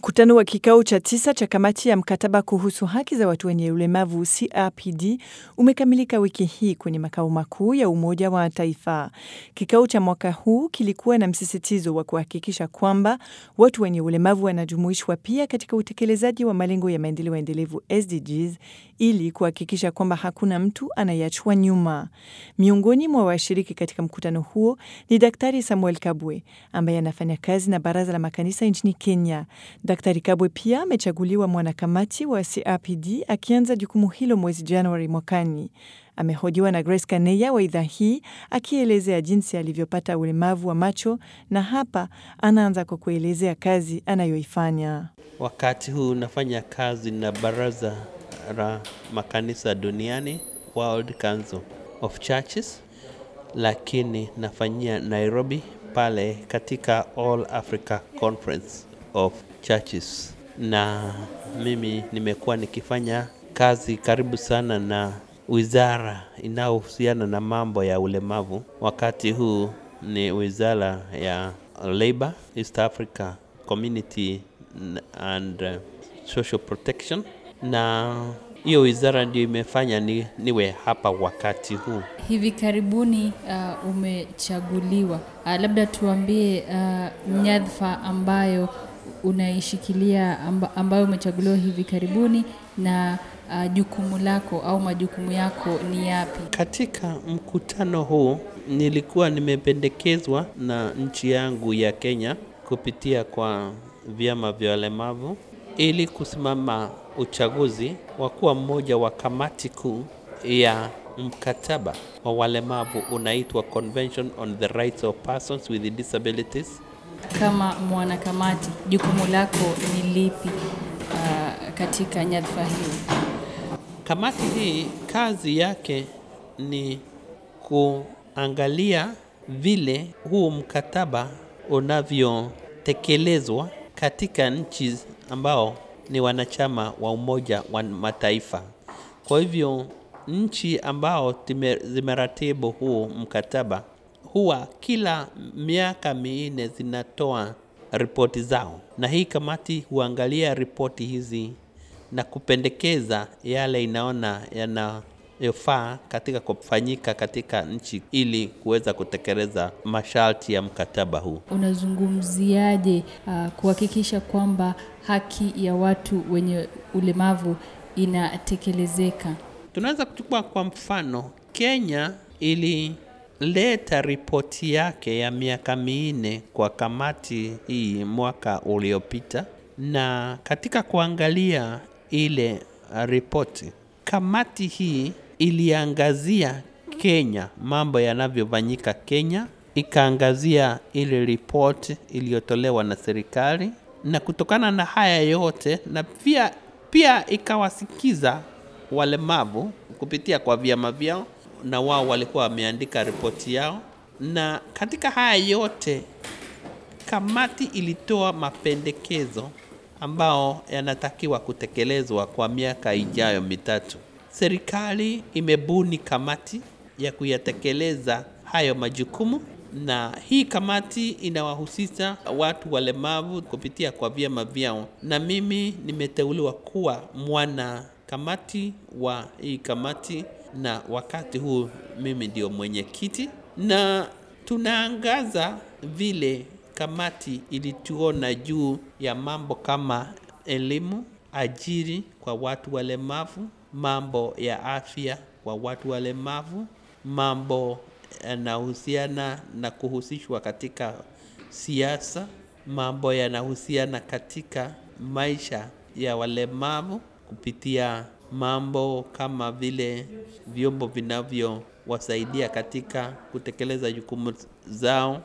Mkutano wa kikao cha tisa cha kamati ya mkataba kuhusu haki za watu wenye ulemavu CRPD umekamilika wiki hii kwenye makao makuu ya Umoja wa Mataifa. Kikao cha mwaka huu kilikuwa na msisitizo wa kuhakikisha kwamba watu wenye ulemavu wanajumuishwa pia katika utekelezaji wa malengo ya maendeleo endelevu SDGs ili kuhakikisha kwamba hakuna mtu anayeachwa nyuma. Miongoni mwa washiriki katika mkutano huo ni Daktari Samuel Kabwe ambaye anafanya kazi na Baraza la Makanisa nchini Kenya. Daktari Kabwe pia amechaguliwa mwanakamati wa CRPD akianza jukumu hilo mwezi Januari mwakani. Amehojiwa na Grace Kaneya wa idhaa hii akielezea jinsi alivyopata ulemavu wa macho, na hapa anaanza kwa kuelezea kazi anayoifanya. Wakati huu nafanya kazi na Baraza la Makanisa Duniani, World Council of Churches, lakini nafanyia Nairobi pale katika All Africa Conference of Churches, na mimi nimekuwa nikifanya kazi karibu sana na wizara inayohusiana na mambo ya ulemavu. Wakati huu ni wizara ya Labor, East Africa Community and uh, Social Protection, na hiyo wizara ndio imefanya ni, niwe hapa wakati huu. Hivi karibuni uh, umechaguliwa. Uh, labda tuambie uh, nyadhifa ambayo unaishikilia amba, ambayo umechaguliwa hivi karibuni na uh, jukumu lako au majukumu yako ni yapi? Katika mkutano huu nilikuwa nimependekezwa na nchi yangu ya Kenya kupitia kwa vyama vya walemavu ili kusimama uchaguzi wa kuwa mmoja wa kamati kuu ya mkataba wa walemavu unaitwa Convention on the Rights of Persons with Disabilities. Kama mwanakamati, jukumu lako ni lipi uh, katika nyadhifa hiyo? Kamati hii kazi yake ni kuangalia vile huu mkataba unavyotekelezwa katika nchi ambao ni wanachama wa Umoja wa Mataifa. Kwa hivyo nchi ambao zimeratibu huu mkataba huwa kila miaka minne zinatoa ripoti zao, na hii kamati huangalia ripoti hizi na kupendekeza yale inaona yanayofaa katika kufanyika katika nchi ili kuweza kutekeleza masharti ya mkataba huu. Unazungumziaje uh, kuhakikisha kwamba haki ya watu wenye ulemavu inatekelezeka? Tunaweza kuchukua kwa mfano, Kenya ilileta ripoti yake ya miaka minne kwa kamati hii mwaka uliopita, na katika kuangalia ile ripoti, kamati hii iliangazia Kenya, mambo yanavyofanyika Kenya, ikaangazia ile ripoti iliyotolewa na serikali, na kutokana na haya yote na pia pia ikawasikiza walemavu kupitia kwa vyama vyao, na wao walikuwa wameandika ripoti yao, na katika haya yote kamati ilitoa mapendekezo ambao yanatakiwa kutekelezwa kwa miaka ijayo mitatu. Serikali imebuni kamati ya kuyatekeleza hayo majukumu, na hii kamati inawahusisha watu walemavu kupitia kwa vyama vyao, na mimi nimeteuliwa kuwa mwana kamati wa hii kamati, na wakati huu mimi ndio mwenyekiti, na tunaangaza vile kamati ilituona juu ya mambo kama elimu, ajiri kwa watu walemavu, mambo ya afya kwa watu walemavu, mambo yanahusiana na kuhusishwa katika siasa, mambo yanahusiana katika maisha ya walemavu kupitia mambo kama vile vyombo vinavyowasaidia katika kutekeleza jukumu zao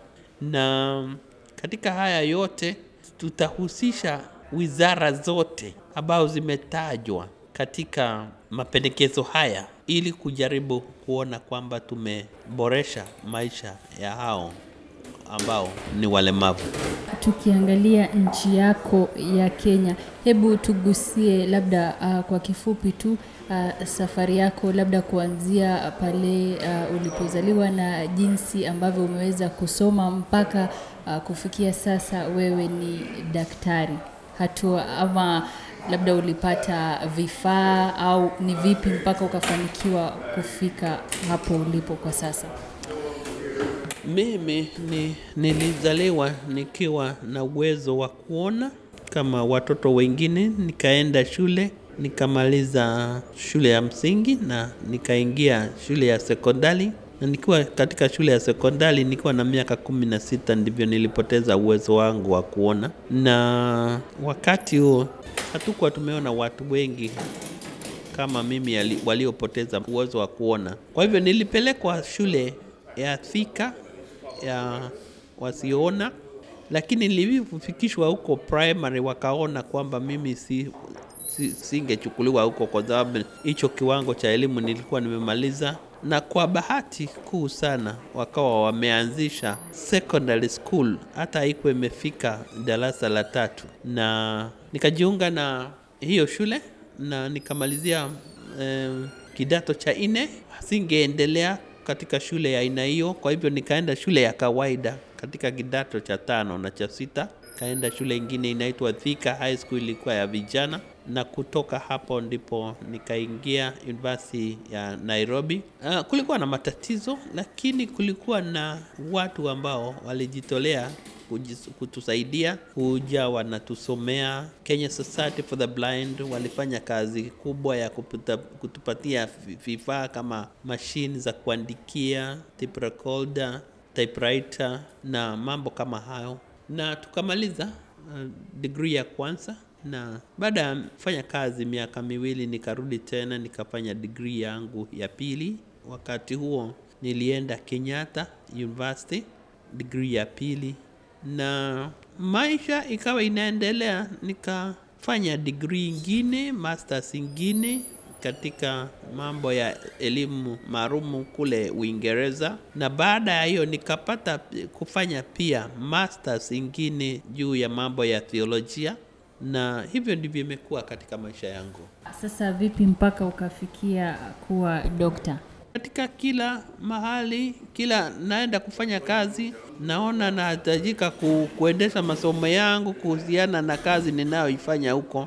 na katika haya yote tutahusisha wizara zote ambazo zimetajwa katika mapendekezo haya ili kujaribu kuona kwamba tumeboresha maisha ya hao ambao ni walemavu. Tukiangalia nchi yako ya Kenya, hebu tugusie labda uh, kwa kifupi tu uh, safari yako labda kuanzia pale uh, ulipozaliwa na jinsi ambavyo umeweza kusoma mpaka uh, kufikia sasa wewe ni daktari. hatua ama labda ulipata vifaa au ni vipi mpaka ukafanikiwa kufika hapo ulipo kwa sasa? Mimi ni, nilizaliwa nikiwa na uwezo wa kuona kama watoto wengine, nikaenda shule nikamaliza shule ya msingi na nikaingia shule ya sekondari, na nikiwa katika shule ya sekondari nikiwa na miaka kumi na sita ndivyo nilipoteza uwezo wangu wa kuona, na wakati huo hatukuwa tumeona watu wengi kama mimi ali- waliopoteza uwezo wa kuona. Kwa hivyo nilipelekwa shule ya Thika ya wasioona, lakini nilivyofikishwa huko primary wakaona kwamba mimi si si- singechukuliwa huko kwa sababu hicho kiwango cha elimu nilikuwa nimemaliza, na kwa bahati kuu sana wakawa wameanzisha secondary school, hata haikuwa imefika darasa la tatu, na nikajiunga na hiyo shule na nikamalizia eh, kidato cha nne. Singeendelea katika shule ya aina hiyo, kwa hivyo nikaenda shule ya kawaida katika kidato cha tano na cha sita. Kaenda shule ingine inaitwa Thika High School, ilikuwa ya vijana, na kutoka hapo ndipo nikaingia University ya Nairobi. Uh, kulikuwa na matatizo, lakini kulikuwa na watu ambao walijitolea kujis- kutusaidia kuja wanatusomea. Kenya Society for the Blind walifanya kazi kubwa ya kuputa, kutupatia vi- vifaa kama mashine za kuandikia, tape recorder, typewriter na mambo kama hayo, na tukamaliza uh, degree ya kwanza na baada ya kufanya kazi miaka miwili nikarudi tena nikafanya degree yangu ya pili. Wakati huo nilienda Kenyatta University degree ya pili, na maisha ikawa inaendelea, nikafanya degree ingine, masters ingine katika mambo ya elimu maalumu kule Uingereza, na baada ya hiyo nikapata pi- kufanya pia masters ingine juu ya mambo ya theolojia, na hivyo ndivyo imekuwa katika maisha yangu. Sasa vipi mpaka ukafikia kuwa dokta? Katika kila mahali, kila naenda kufanya kazi, naona nahitajika ku, kuendesha masomo yangu kuhusiana na kazi ninayoifanya huko,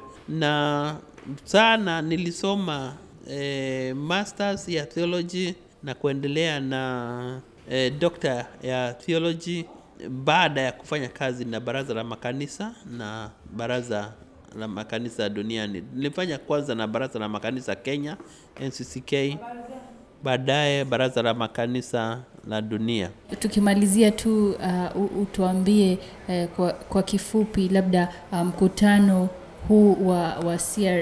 na sana nilisoma eh, masters ya theology na kuendelea na eh, doctor ya theology baada ya kufanya kazi na baraza la makanisa na baraza la makanisa duniani. Nilifanya kwanza na baraza la makanisa Kenya, NCCK, baadaye baraza la makanisa la dunia. Tukimalizia tu uh, u- utuambie uh, kwa, kwa kifupi labda uh, mkutano huu wa, wa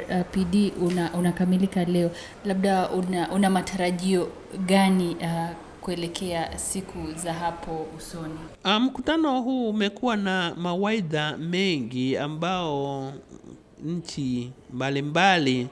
CRPD una, unakamilika leo, labda una, una matarajio gani uh, kuelekea siku za hapo usoni? Ah, Mkutano huu umekuwa na mawaidha mengi ambao nchi mbalimbali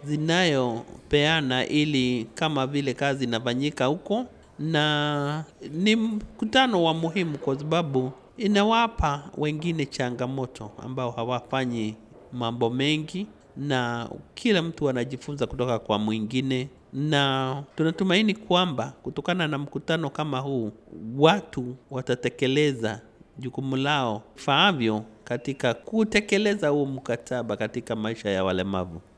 zinayopeana ili kama vile kazi inafanyika huko, na ni mkutano wa muhimu kwa sababu inawapa wengine changamoto ambao hawafanyi mambo mengi, na kila mtu anajifunza kutoka kwa mwingine, na tunatumaini kwamba kutokana na mkutano kama huu watu watatekeleza jukumu lao faavyo katika kutekeleza huu mkataba katika maisha ya walemavu.